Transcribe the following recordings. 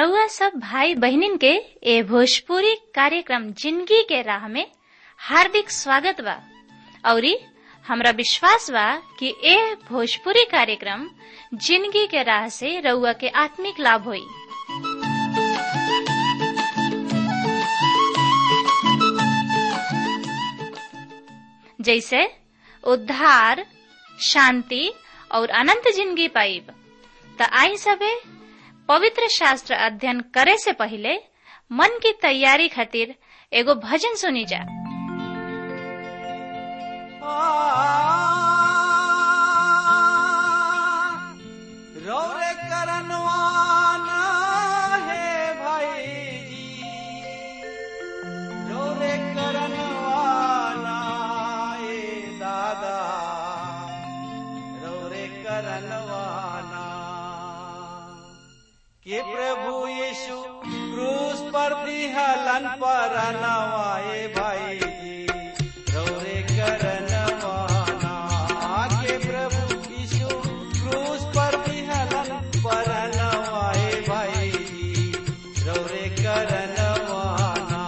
रउआ सब भाई बहिनीन के ए भोजपुरी कार्यक्रम जिंदगी के राह में हार्दिक स्वागत बा औरी हमरा विश्वास बा कि ए भोजपुरी कार्यक्रम जिंदगी के राह से रउआ के आत्मिक लाभ होई जैसे उद्धार शांति और अनंत जिंदगी पाइब त आई सबे पवित्र शास्त्र अध्ययन करे से पहले मन की तैयारी खातिर एगो भजन सुनी जा रौरे करनवाना है भाई जी रौरे करनवाना ए दादा रौरे करनवाना के प्रभु यीशु क्रूस पर दिहलन पर नवाए भाई जी रौरे करनवाना के प्रभु यीशु क्रूस पर दिहलन पर नवाए भाई जी रौरे करनवाना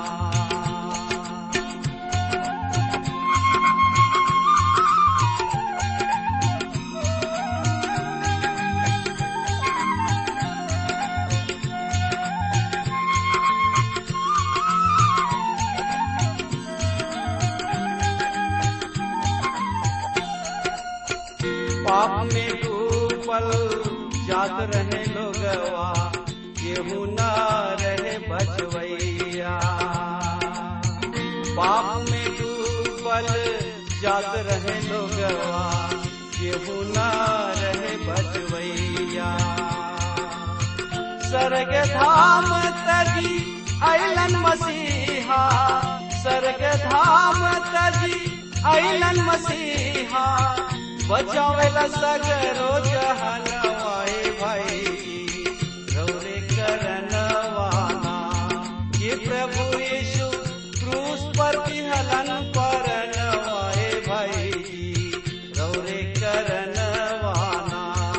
पाप में डूबल जात रहे लोगवा केहू न रहे बचवैया पाप में डूबल जात रहे लोगवा केहू न रहे बचवैया स्वर्ग धाम तजी अलन मसीहा स्वर्ग धाम तजी अलन मसीहा बचावेला सगरो जहनवाए भाई रौरे करनवाना ये प्रभु यीशु क्रूस पर विहलन परनवाए भाई रौरे करनवाना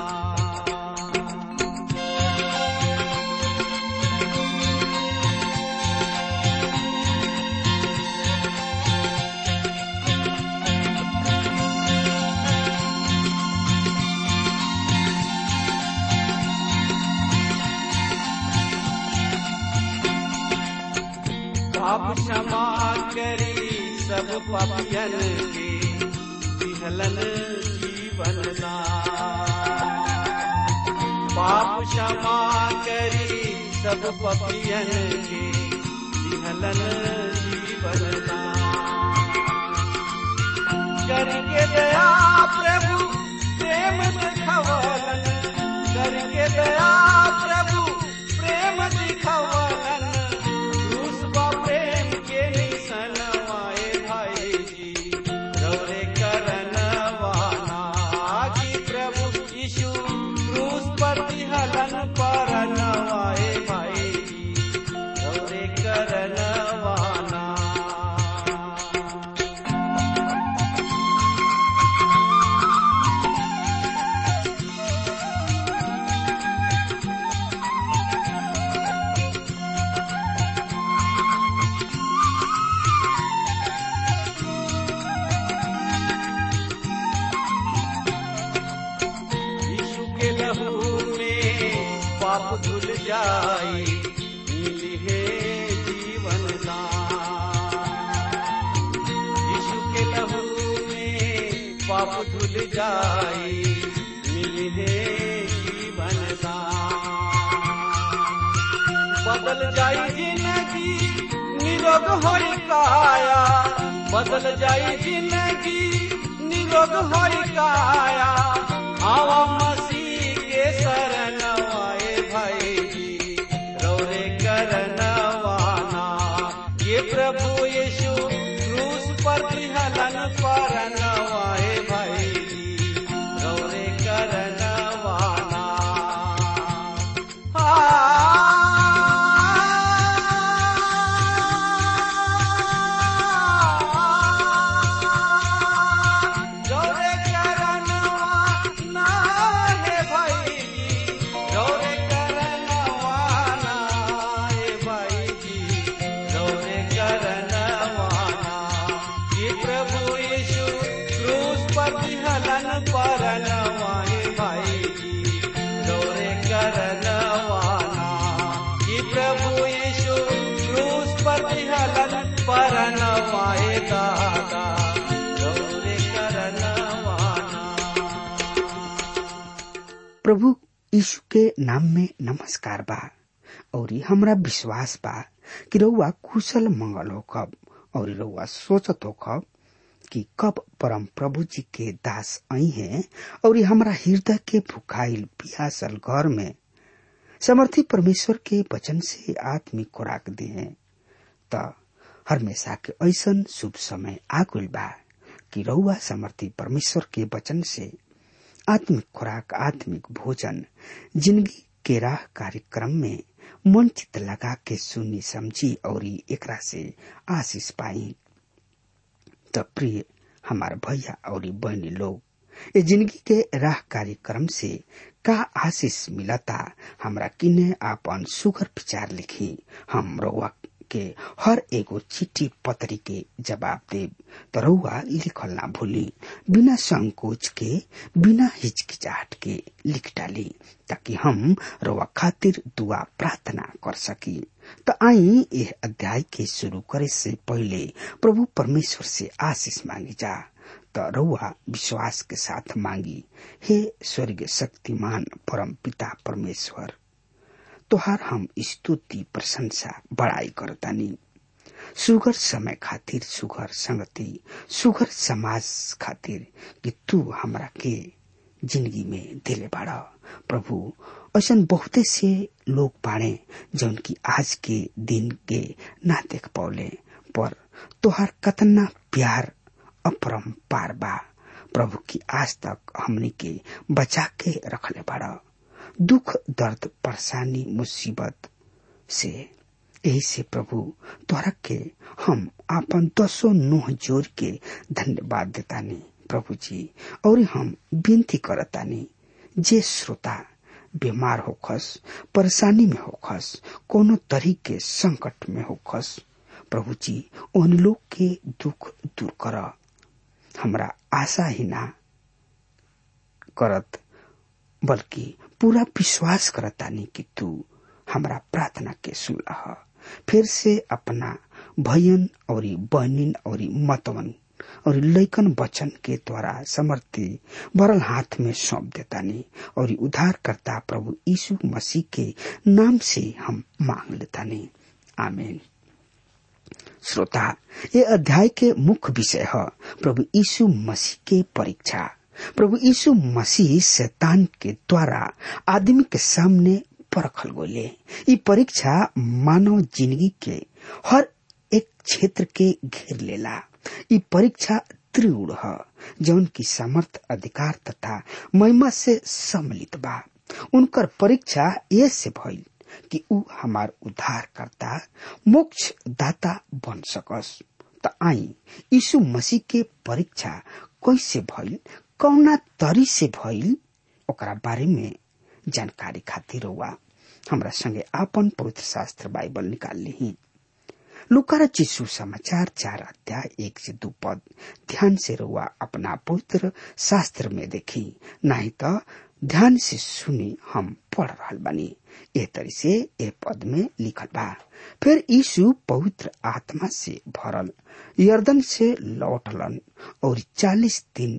पाप क्षमा करी सब पापियन के विहलन जीवन दान। पाप क्षमा करी सब पापियन के विहलन जीवन दान। करके दया प्रभु प्रेम दिखवलन करके दया प्रभु प्रेम दिखवलन क्रूस बा प्रेम के निशन आए भाई जी रौरे करनवाना कि प्रभु यीशु क्रूस पर विहलन पर नवाए भाई जी रौरे करनवाना यीशु के लहू में पाप धुल जाई मिली है जीवन दान यीशु के लहू में पाप धुल जाई मिली है जीवन दान बदल जाई जिंदगी निरोग होई काया बदल जाई जिंदगी निरोग होई काया आवा मसीह के शरण आए भाई जी रौरे करनवाना ये प्रभु यीशु क्रूस पर विहलन पर नवाए भाई जी रौरे करनवाना रौरे करनवाना है भाई जी रौरे करनवाना करनवा ए दादा रौरे करनवाना प्रभु यीशु के नाम में नमस्कार बा और हमरा विश्वास बा कि रउआ कुशल मंगल हो कब और रउआ सोचत हो कब कि कब परम प्रभु जी के दास आई हैं और हमरा हृदय के भुखाइल पियासल घर में समर्थी परमेश्वर के वचन से आत्मिक खुराक दे हैं त हमेशा के ऐसन शुभ समय आकुल बा कि रउआ समर्थी परमेश्वर के वचन से आत्मिक खुराक आत्मिक भोजन जिंदगी के राह कार्यक्रम में मन चित लगा के सुनी समझी और एकरा से आशीष पाई त प्रिय हमार भैया और बहनी लोग ये जिंदगी के राह कार्यक्रम से का आशीष मिलता हमरा किने आपन सुगर विचार लिखी हम रउआ के हर एगो चिट्ठी पत्री के जवाब देव तो रउआ लिखल ना भूली बिना संकोच के बिना हिचकिचाहट के लिख डाली ताकि हम रउआ खातिर दुआ प्रार्थना कर सकी तो आई यह अध्याय के शुरू करे से पहले प्रभु परमेश्वर से आशीष मांगी जा तो रउआ विश्वास के साथ मांगी हे स्वर्ग शक्तिमान परम पिता परमेश्वर तोहार हम स्तुति प्रशंसा बड़ाई करतानी सुगर समय खातिर सुगर संगति सुगर समाज खातिर कि तू हमरा के जिंदगी में दिले बाड़ा प्रभु ऐसा बहुते से लोग बाड़े जौन की आज के दिन के ना देख पौले पर तोहार कतना प्यार अपरम पार बा प्रभु की आज तक हमने के बचा के रखले बाड़ा दुख दर्द परेशानी मुसीबत से यही से प्रभु तोहरा के हम आपन दसो नोह जोर के धन्यवाद देतानी प्रभु जी और हम विनती करतानी जे श्रोता बीमार होखस परेशानी में होखस कोनो तरीके संकट में होखस प्रभु जी उन लोग के दुख दूर कर हमरा आशा ही ना करत बल्कि पूरा विश्वास करतानी कि तू हमरा प्रार्थना के सुनलह फिर से अपना भयन और बहनिन और मतवन और लैकन वचन के द्वारा समर्थी भरल हाथ में सौंप देतानी और उद्धार करता प्रभु यीशु मसीह के नाम से हम मांग लेतानी आमीन श्रोता ये अध्याय के मुख्य विषय है प्रभु यीशु मसीह के परीक्षा प्रभु यीशु मसीह शैतान के द्वारा आदमी के सामने परखल गोले ये परीक्षा मानव जिंदगी के हर एक क्षेत्र के घेर लेला ये परीक्षा त्रिउड़ है जौन की समर्थ अधिकार तथा महिमा से सम्मिलित बा उनकर परीक्षा ये से भइल कि ऊ हमार उद्धार करता मोक्ष दाता बन सकस त आई यीशु मसीह के परीक्षा कैसे भइल कौना तरी से भइल ओकरा बारे में जानकारी खातिर हुआ हमरा संगे आपन पवित्र शास्त्र बाइबल निकाल ली लुकार चिशु समाचार चार अध्याय एक से दो पद ध्यान से रुआ अपना पवित्र शास्त्र में देखी नहीं तो ध्यान से सुनी हम पढ़ रहा बानी ए तरी से ए पद में लिखल बा फिर यीशु पवित्र आत्मा से भरल यर्दन से लौटलन और चालीस दिन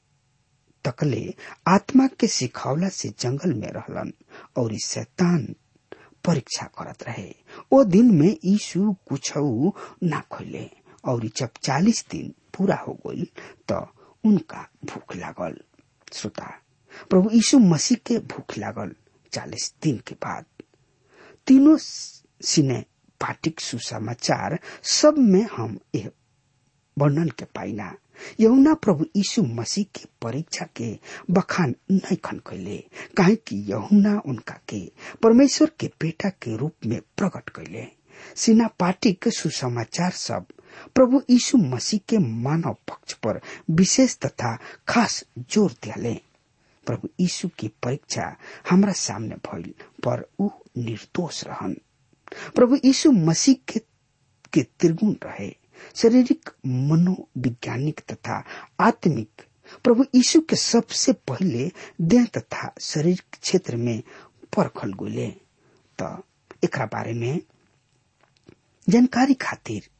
तकले आत्मा के सिखावला से जंगल में रहलन और शैतान परीक्षा करत रहे ओ दिन में यीशु कुछ ना खोले और जब चालीस दिन पूरा हो गई तो उनका भूख लागल श्रोता प्रभु यीशु मसीह के भूख लागल चालीस दिन के बाद तीनों सिने पाटिक सुसमाचार सब में हम यह वर्णन के पाइना यहुना प्रभु यीशु मसीह के परीक्षा के बखान नहीं खन कैले काहे कि यहुना उनका के परमेश्वर के बेटा के रूप में प्रकट कैले सिना पार्टी के सुसमाचार सब प्रभु यीशु मसीह के मानव पक्ष पर विशेष तथा खास जोर दियाले प्रभु यीशु की परीक्षा हमरा सामने भइल पर ऊ निर्दोष रहन प्रभु यीशु मसीह के, के त्रिगुण रहे शारीरिक मनोवैज्ञानिक तथा आत्मिक प्रभु यीशु के सबसे पहले देह तथा शरीर क्षेत्र में परखल गोले तो एक बारे में जानकारी खातिर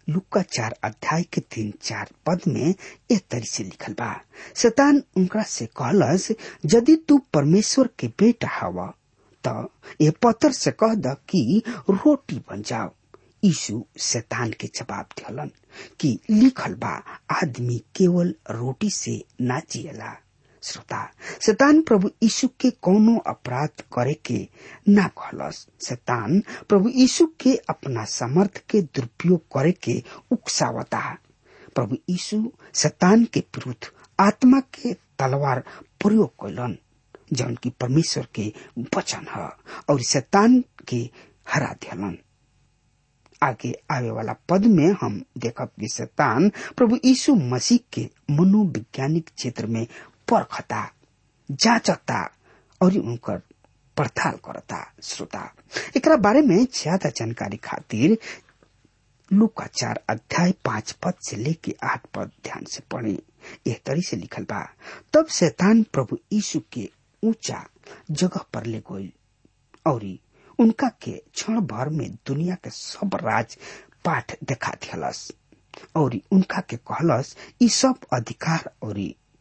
लुक्का चार अध्याय के तीन चार पद में ए तरी से लिखल बा शैतान उनका से कहलस यदि तू परमेश्वर के बेटा हवा त ये पत्थर से कह द कि रोटी बन जाओ यीशु शैतान के जवाब दिहलन कि लिखल बा आदमी केवल रोटी से ना जियला श्रोता शैतान प्रभु यीशु के कोनो अपराध करे के ना कहलस शैतान प्रभु यीशु के अपना समर्थ के दुरुपयोग करे के उकसावता प्रभु यीशु शैतान के विरुद्ध आत्मा के तलवार प्रयोग कैलन जौन की परमेश्वर के वचन है और शैतान के हरा दियलन आगे आवे वाला पद में हम देखब कि शैतान प्रभु यीशु मसीह के मनोवैज्ञानिक क्षेत्र में परखता जांचता और उनकर पड़ताल करता श्रोता एकरा बारे में ज्यादा जानकारी खातिर लुका चार अध्याय पांच पद से लेके आठ पद ध्यान से पढ़े यह तरी से लिखल बा तब शैतान प्रभु यीशु के ऊंचा जगह पर ले गई और उनका के क्षण भर में दुनिया के सब राज पाठ देखा दियलस और उनका के कहलस ई सब अधिकार और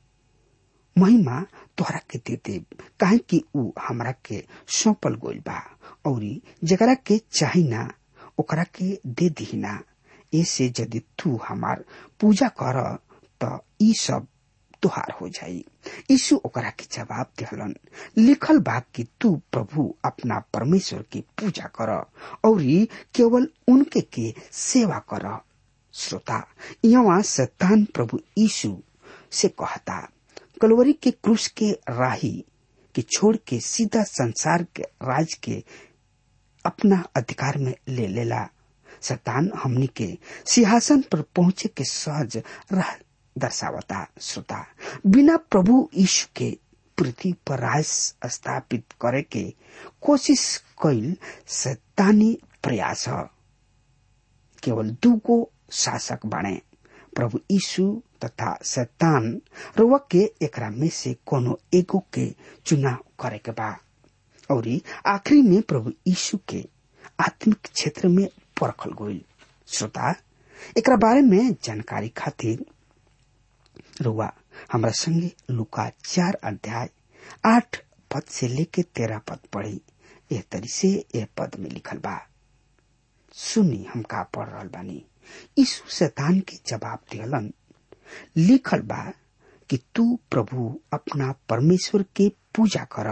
महिमा तोहरा के दे दे काहे कि ऊ हमरा के सौंपल गोइल बा और जकरा के चाही ना ओकरा के दे दीना ऐसे यदि तू हमार पूजा कर त ई सब तुहार हो जाई यीशु ओकरा के जवाब दिहलन लिखल बा कि तू प्रभु अपना परमेश्वर की पूजा कर और केवल उनके के सेवा कर श्रोता यहाँ शैतान प्रभु यीशु से कहता कलवरी के क्रूस के राही के छोड़ के सीधा संसार के राज के अपना अधिकार में ले लेला शैतान हमनी के सिंहासन पर पहुंचे के सहज राह दर्शावता श्रोता बिना प्रभु यीशु के पृथ्वी पर राज स्थापित करे के कोशिश कैल शैतानी प्रयास है केवल दूगो शासक बने प्रभु यीशु तथा शैतान रुआ के एकरा में से कोनो एगो के चुनाव करे के बा और आखिरी में प्रभु यीशु के आत्मिक क्षेत्र में परखल गई श्रोता एकरा बारे में जानकारी खातिर रुआ हमरा संगे लुका चार अध्याय आठ पद से लेके तेरह पद पढ़ी एह तरी से एह पद में लिखल बा सुनी हम का पढ़ रहा बानी यीशु शैतान के जवाब दिहलन लिखल बा कि तू प्रभु अपना परमेश्वर के पूजा कर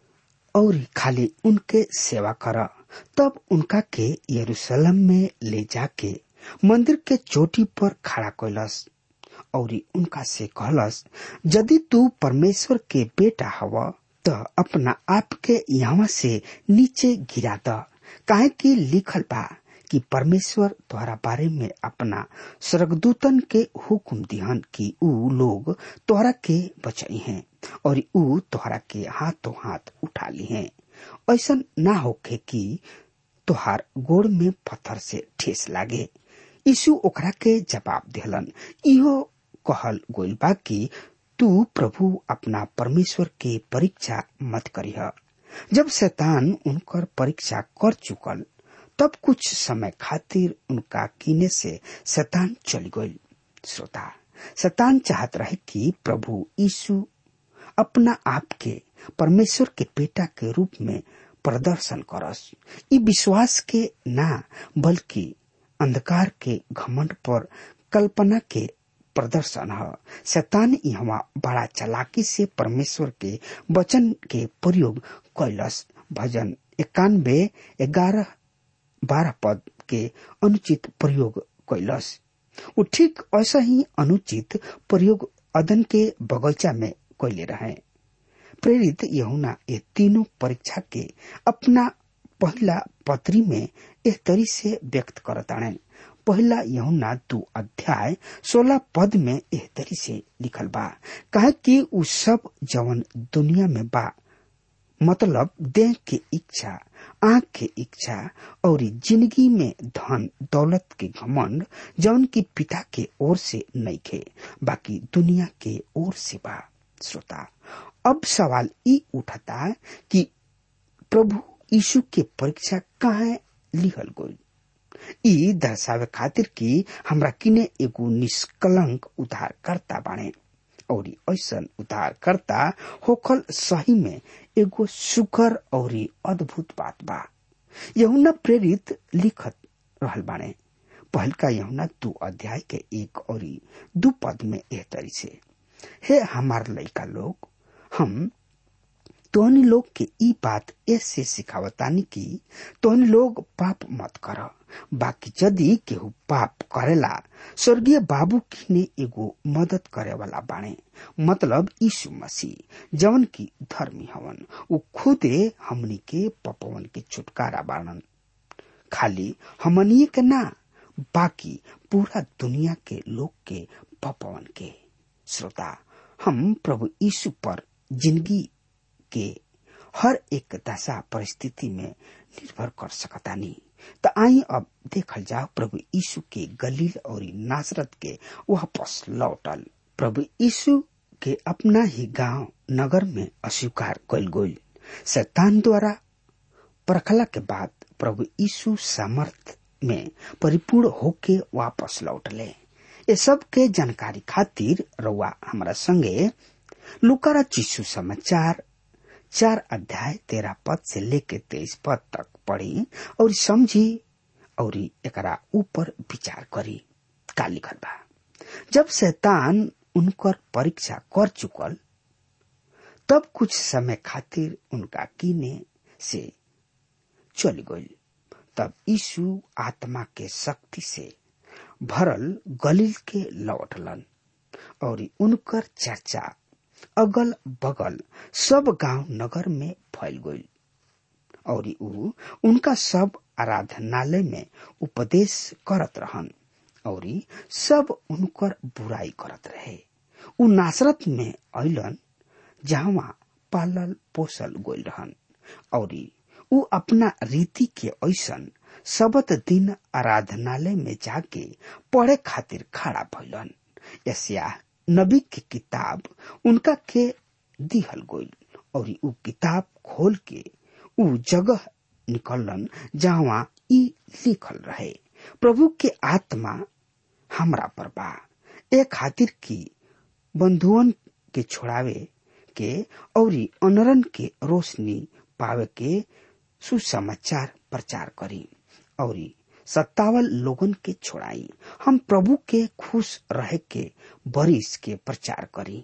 और खाली उनके सेवा कर तब उनका के यरूशलेम में ले जाके मंदिर के चोटी पर खड़ा कैलस और उनका से कहलस यदि तू परमेश्वर के बेटा हव त अपना आप के यहाँ से नीचे गिरा द काहे कि लिखल बा कि परमेश्वर तोहरा बारे में अपना स्वर्गदूतन के हुक्म दिहन कि ऊ लोग तोहरा के बचाई हैं और ऊ तोहरा के हाथों हाथ उठा ली हैं ऐसा ना होके कि तोहार गोड़ में पत्थर से ठेस लागे यीशु ओकरा के जवाब दिहलन इहो कहल गोइल बा कि तू प्रभु अपना परमेश्वर के परीक्षा मत करीह जब शैतान उनकर परीक्षा कर चुकल तब कुछ समय खातिर उनका कीने से शैतान चल गई श्रोता शैतान चाहत रहे कि प्रभु यीशु अपना आप के परमेश्वर के बेटा के रूप में प्रदर्शन करस ई विश्वास के ना बल्कि अंधकार के घमंड पर कल्पना के प्रदर्शन है शैतान यहाँ बड़ा चलाकी से परमेश्वर के वचन के प्रयोग कैलस भजन इक्यानबे ग्यारह बारह पद के अनुचित प्रयोग कैलस वो ठीक ऐसा ही अनुचित प्रयोग अदन के बगीचा में कैले रहे प्रेरित यहुना ये तीनों परीक्षा के अपना पहला पत्री में एक तरी से व्यक्त करताड़े पहला यहुना दू अध्याय सोलह पद में एह तरी से लिखल बा कहे कि उ सब जवन दुनिया में बा मतलब देह के इच्छा आंख के इच्छा और जिंदगी में धन दौलत के घमंड जौन की पिता के ओर से नहीं खे बाकी दुनिया के ओर से बा श्रोता अब सवाल ई उठता कि प्रभु यीशु के परीक्षा कहाँ लिहल गई ई दर्शावे खातिर कि हमरा किने एगो निष्कलंक उद्धारकर्ता बाणे और ऐसन उद्धारकर्ता होखल सही में एगो सुकर और अद्भुत बात बा यहुना प्रेरित लिखत रहल बाणे पहलका यहुना दू अध्याय के एक और दू पद में एह तरी से हे हमार लइका लोग हम तोहनी लोग के ई बात ऐसे सिखावतानी कि तोहनी लोग पाप मत कर बाकी यदि केहू पाप करेला स्वर्गीय बाबू किने एगो मदद करे वाला बाणे मतलब यीशु मसीह जवन की धर्मी हवन उ खुदे हमनी के पपवन के छुटकारा बाणन खाली हमनिए के ना बाकी पूरा दुनिया के लोग के पपवन के श्रोता हम प्रभु यीशु पर जिंदगी के हर एक दशा परिस्थिति में निर्भर कर सकतानी त आई अब देखल जाओ प्रभु यीशु के गलील और नासरत के वापस लौटल प्रभु यीशु के अपना ही गांव नगर में अस्वीकार कल गई शैतान द्वारा परखला के बाद प्रभु यीशु सामर्थ में परिपूर्ण होके वापस लौटले ये सब के जानकारी खातिर रउआ हमारा संगे लुकारा चिशु समाचार चार अध्याय तेरह पद से लेके तेईस पद तक पढ़ी और समझी और एकरा ऊपर विचार करी का लिखल बा जब शैतान उनकर परीक्षा कर चुकल तब कुछ समय खातिर उनका कीने से चली गई तब यीशु आत्मा के शक्ति से भरल गलील के लौटलन और उनकर चर्चा अगल बगल सब गांव नगर में फैल गई और ऊ उनका सब आराधनालय में उपदेश करत रहन और सब उनकर बुराई करत रहे ऊ नासरत में अलन जहाँ पालल पोसल गोल रहन और ऊ अपना रीति के ऐसन सबत दिन आराधनालय में जाके पढ़े खातिर खड़ा भइलन यसिया नबी की किताब उनका के दिहल गई और ऊ किताब खोल के ऊ जगह निकलन जहाँ ई लिखल रहे प्रभु के आत्मा हमरा पर बा ए खातिर की बंधुअन के छोड़ावे के और अनरन के रोशनी पावे के सुसमाचार प्रचार करी और सत्तावल लोगन के छोड़ाई हम प्रभु के खुश रहे के बरिस के प्रचार करी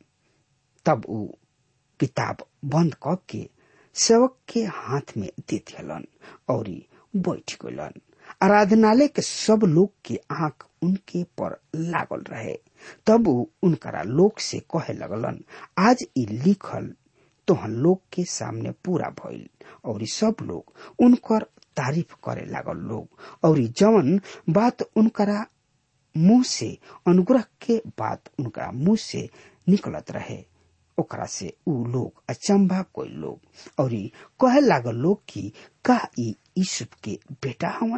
तब ऊ किताब बंद क के सेवक के हाथ में दे दियलन और बैठ गलन आराधनालय के सब लोग के आंख उनके पर लागल रहे तब ऊ उनकरा लोग से कहे लगलन आज ई लिखल तोहन लोग के सामने पूरा भइल और सब लोग उनकर तारीफ करे लागल लोग और जवन बात उनकरा मुंह से अनुग्रह के बात उनका मुंह से निकलत रहे ओकरा से ऊ लोग अचंभा कोई लोग और कहे लागल लोग कि का ई यूसुफ के बेटा हवन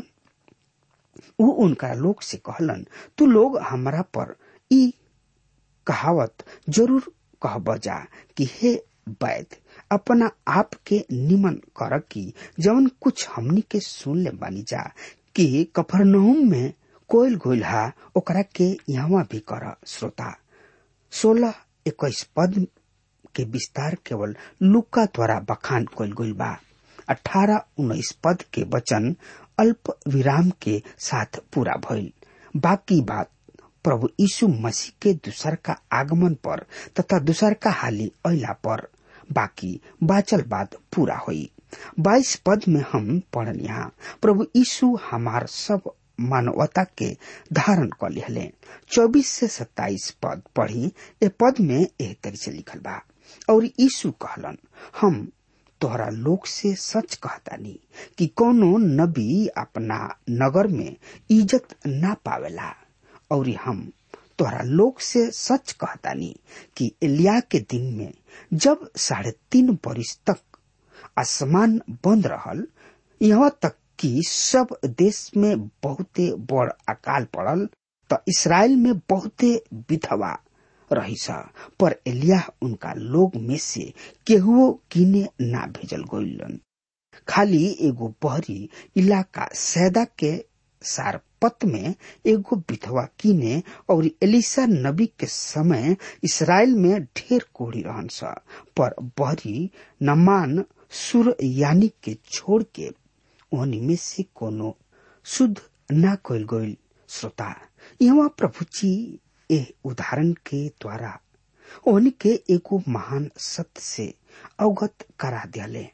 ऊ उनका लोग से कहलन तू लोग हमरा पर ई कहावत जरूर कह बजा कि हे वैद अपना आप के निमन कर की जवन कुछ हमनी के सुन ले बानी जा कि कफरनहुम में कोयल गोइल हा ओकरा के यहाँ भी कर श्रोता सोलह इक्कीस पद के विस्तार केवल लुका द्वारा बखान कल गइल बा अठारह उन्नीस पद के वचन अल्प विराम के साथ पूरा भइल बाकी बात प्रभु यीशु मसीह के दूसर का आगमन पर तथा दूसर का हाली अला पर बाकी बाचल बात पूरा हुई बाईस पद में हम पढ़न यहाँ प्रभु यीशु हमार सब मानवता के धारण कर लिहले चौबीस से सत्ताईस पद पढ़ी ए पद में एह तरी से लिखल बा और यीशु कहलन हम तोहरा लोग से सच कहतानी कि कोनो नबी अपना नगर में इज्जत ना पावेला और हम तोहरा लोग से सच कहतानी कि एलिया के दिन में जब साढ़े तीन बरिस तक आसमान बंद रहल यहाँ तक कि सब देश में बहुते बड़ अकाल पड़ल त इसराइल में बहुते विधवा रही पर एलिया उनका लोग में से केहुओ किने ना भेजल गइलन खाली एगो बहरी इलाका सैदा के सारपत में एगो विधवा कीने और एलिसा नबी के समय इसराइल में ढेर कोढ़ी रहन सा पर बहरी नमान सुर यानी के छोड़ के ओहनी में से कोनो शुद्ध ना कल गईल श्रोता यहाँ प्रभु जी ए उदाहरण के द्वारा ओहनी के एगो महान सत्य से अवगत करा दियाले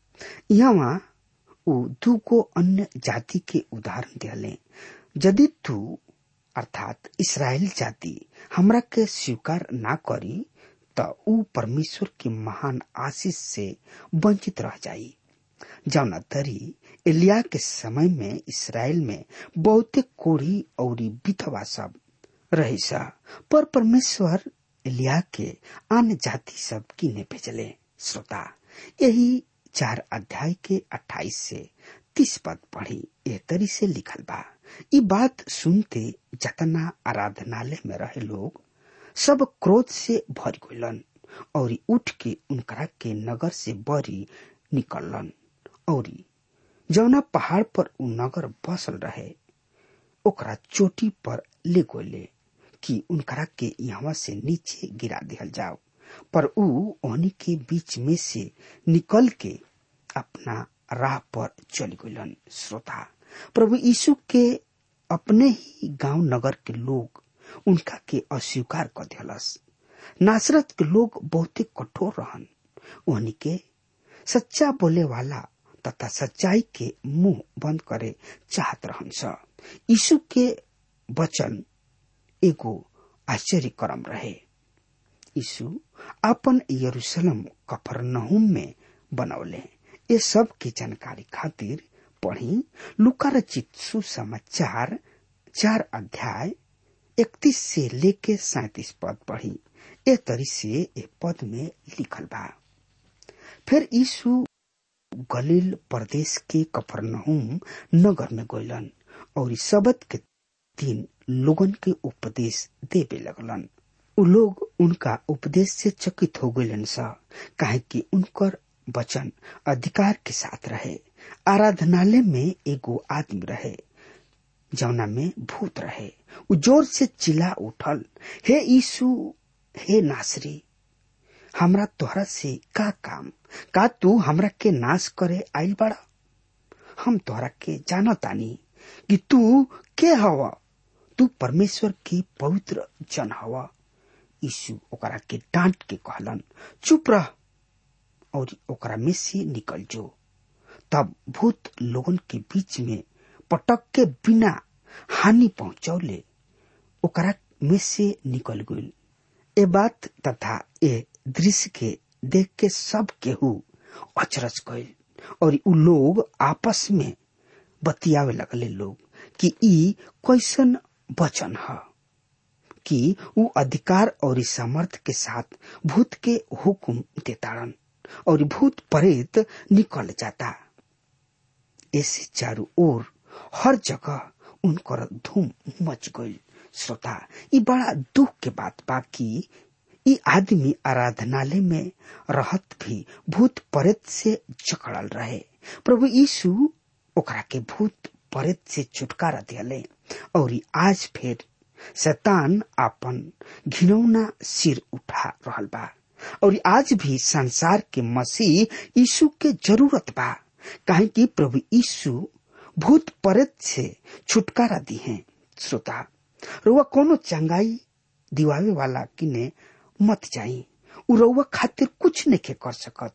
यहाँ ऊ दूगो अन्य जाति के उदाहरण दियाले यदि तू अर्थात इसराइल जाति हमरा के स्वीकार ना करी त ऊ परमेश्वर के महान आशीष से वंचित रह जाई जौना तरी एलिया के समय में इसराइल में बहुते कोढ़ी और विधवा सब रही सा पर परमेश्वर एलिया के अन्य जाति सब किने भेजले श्रोता यही चार अध्याय के अट्ठाईस से तीस पद पढ़ी एह तरी से लिखल बा ई बात सुनते जतना आराधनालय में रहे लोग सब क्रोध से भर गइलन और उठ के उनकरा के नगर से बरी निकललन और जौना पहाड़ पर उ नगर बसल रहे ओकरा चोटी पर ले गोले कि उनकरा के यहाँ से नीचे गिरा दिहल जाओ पर ऊ ओहनी के बीच में से निकल के अपना राह पर चल गलन श्रोता प्रभु यीशु के अपने ही गांव नगर के लोग उनका के अस्वीकार कर दिलस नासरत के लोग बहुते कठोर रहन ओहनी के सच्चा बोले वाला तथा सच्चाई के मुंह बंद करे चाहत रहन स यीशु के वचन एगो आश्चर्य करम रहे यीशु अपन यरूशलेम कफरनहुम में बनौले ये सब की जानकारी खातिर पढ़ी लुका रचित सुसमाचार चार अध्याय इकतीस से लेके सैतीस पद पढ़ी ए तरी से ए पद में लिखल बा फिर यीशु गलील प्रदेश के कफरनहुम नगर में गइलन और इस सबत के तीन लोगन के उपदेश देवे लगलन उ लोग उनका उपदेश से चकित हो गइलन सा काहे कि उनकर वचन अधिकार के साथ रहे आराधनालय में एगो आदमी रहे जौना में भूत रहे उ जोर से चिल्ला उठल हे यीशु हे नासरी हमरा तोहरा से का काम का तू हमरा के नाश करे आइल बड़ा हम तोहरा के जानतानी कि तू के हवा तू परमेश्वर की पवित्र जन हवा यीशु ओकरा के डांट के कहलन चुप रह और ओकरा में से निकल जो तब भूत लोगन के बीच में पटक के बिना हानि पहुंचौले ओकरा में से निकल गई ए बात तथा ए दृश्य के देख के सब केहू अचरज गईल और उ लोग आपस में बतियावे लगले लोग कि ई कैसन वचन है कि उ अधिकार और सामर्थ के साथ भूत के हुक्म देताड़न और भूत प्रेत निकल जाता ऐसे चारों ओर हर जगह उनकर धूम मच गई श्रोता ये बड़ा दुख के बात बा कि ई आदमी आराधनालय में रहत भी भूत प्रेत से जकड़ल रहे प्रभु यीशु ओकरा के भूत प्रेत से छुटकारा दिले और आज फिर शैतान अपन घिनौना सिर उठा रहल बा और आज भी संसार के मसीह यीशु के जरूरत बा काहे कि प्रभु यीशु भूत प्रेत से छुटकारा दी है श्रोता रुआ कोनो चंगाई दिवावे वाला किने मत जाई उ रउआ खातिर कुछ नहीं कर सकत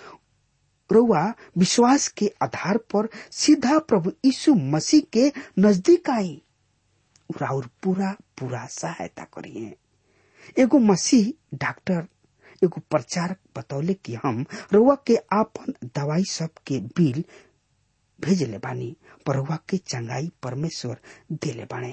रउआ विश्वास के आधार पर सीधा प्रभु यीशु मसीह के नजदीक आई राउर पूरा पूरा सहायता करिए एगो मसीह डॉक्टर एगो प्रचारक बतौले कि हम रउआ के आपन दवाई सब के बिल भेजले बानी पर रउआ के चंगाई परमेश्वर देले बाणे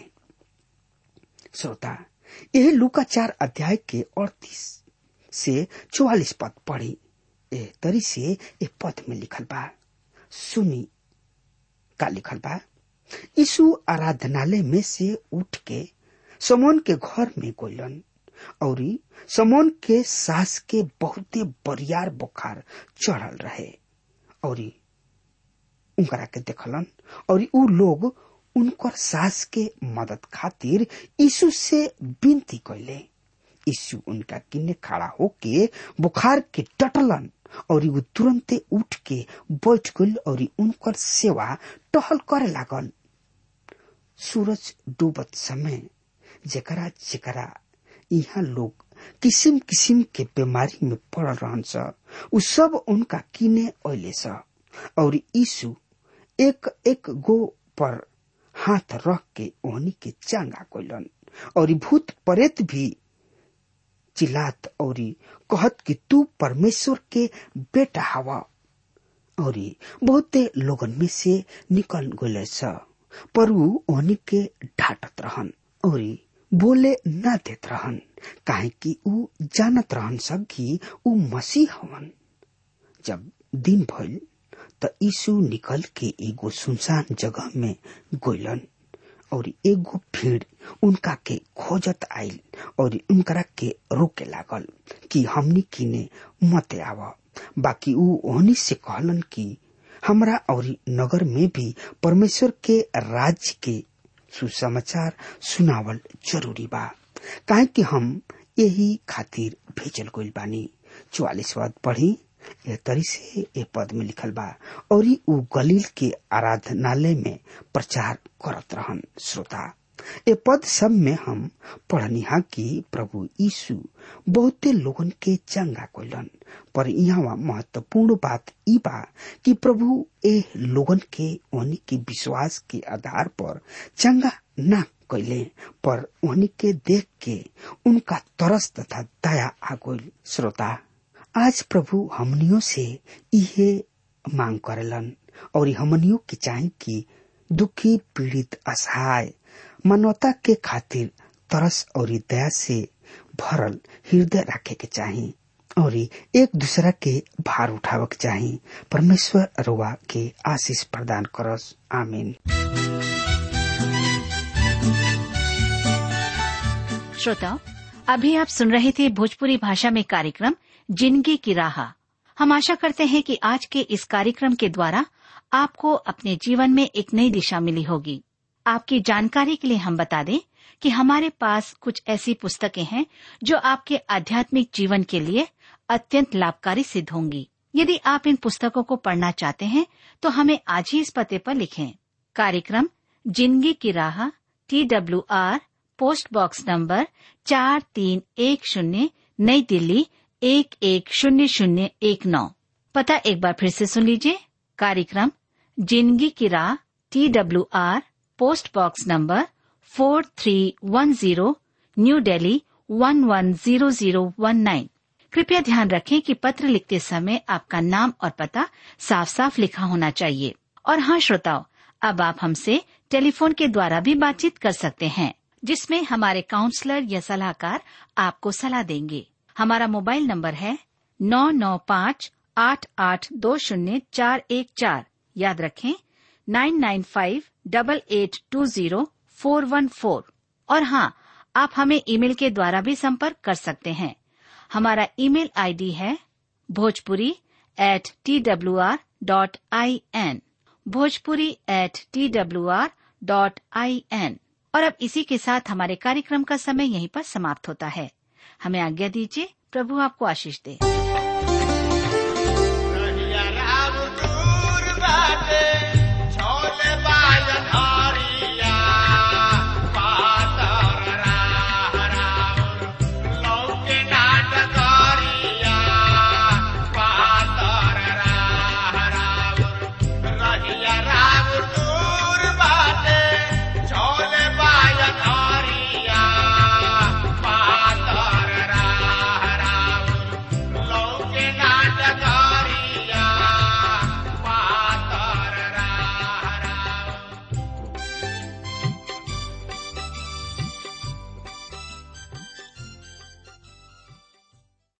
श्रोता यह लुका चार अध्याय के अड़तीस से चौवालीस पद पढ़ी ए तरी से ए पद में लिखल बा सुनी का लिखल बा यीशु आराधनालय में से उठ के समोन के घर में गोलन और समोन के सास के बहुते बरियार बुखार चढ़ल रहे और उनकरा के देखलन और उ लोग उनकर सास के मदद खातिर यीशु से विनती कैले यीशु उनका किन्ने खड़ा होके बुखार के टटलन और वो तुरंते उठ के बैठ गल और उनकर सेवा टहल करे लागल सूरज डूबत समय जेकरा जेकरा यहाँ लोग किसिम किसिम के बीमारी में पड़ रहन स उ सब उनका किने अले स और यीशु एक एक गो पर हाथ रख के ओहनी के चांगा कोलन और भूत प्रेत भी चिल्लात और कहत कि तू परमेश्वर के बेटा हवा और बहुते लोगन में से निकल गए स पर ऊ ओहनी के ढाटत रहन और बोले न देत रहन काहे कि ऊ जानत रहन सब कि ऊ मसीह हवन जब दिन भइल त यीशु निकल के एगो सुनसान जगह में गोलन और एगो भीड़ उनका के खोजत आइल और उनकरा के रोके लागल कि हमनी किने मत आव बाकी ऊ ओहनी से कहलन कि हमरा और नगर में भी परमेश्वर के राज्य के सुसमाचार सुनावल जरूरी बा काहे कि हम यही खातिर भेजल गइल बानी चौवालीस पद पढ़ी यह तरी से ए पद में लिखल बा और ऊ गलील के आराधनालय में प्रचार करत रहन श्रोता ए पद सब में हम पढ़निहा कि प्रभु यीशु बहुते लोगन के चंगा कोलन पर यहाँ महत्वपूर्ण बात ई बा कि प्रभु ए लोगन के उन्हीं के विश्वास के आधार पर चंगा ना कैले पर उन्हीं के देख के उनका तरस तथा दया आ गइल श्रोता आज प्रभु हमनियों से इहे मांग करेलन और हमनियों के चाहे कि दुखी पीड़ित असहाय मानवता के खातिर तरस और दया से भरल हृदय रखे के चाही और एक दूसरा के भार उठावे के चाही परमेश्वर रुआ के आशीष प्रदान करस आमीन श्रोताओं अभी आप सुन रहे थे भोजपुरी भाषा में कार्यक्रम जिंदगी की राह हम आशा करते हैं कि आज के इस कार्यक्रम के द्वारा आपको अपने जीवन में एक नई दिशा मिली होगी आपकी जानकारी के लिए हम बता दें कि हमारे पास कुछ ऐसी पुस्तकें हैं जो आपके आध्यात्मिक जीवन के लिए अत्यंत लाभकारी सिद्ध होंगी यदि आप इन पुस्तकों को पढ़ना चाहते हैं तो हमें आज ही इस पते पर लिखें कार्यक्रम जिंदगी की राह T W R post box number चार तीन एक शून्य नई दिल्ली एक एक शून्य शून्य एक नौ पता एक बार फिर से सुन लीजिए कार्यक्रम जिंदगी की राह T W R post box number four three one zero new Delhi one one zero zero one nine कृपया ध्यान रखें कि पत्र लिखते समय आपका नाम और पता साफ साफ लिखा होना चाहिए और हाँ श्रोताओं अब आप हमसे टेलीफोन के द्वारा भी बातचीत कर सकते हैं जिसमें हमारे काउंसलर या सलाहकार आपको सलाह देंगे हमारा मोबाइल नंबर है नौ नौ पाँच आठ आठ दो शून्य चार एक चार याद रखें nine nine five double eight two zero four one four और हाँ आप हमें ईमेल के द्वारा भी संपर्क कर सकते हैं हमारा ईमेल आईडी है Bhojpuri at T W R dot I N Bhojpuri at T W R dot I N और अब इसी के साथ हमारे कार्यक्रम का समय यहीं पर समाप्त होता है हमें आज्ञा दीजिए प्रभु आपको आशीष दे रहिया राम दूर बाटे, छोले बाजन हार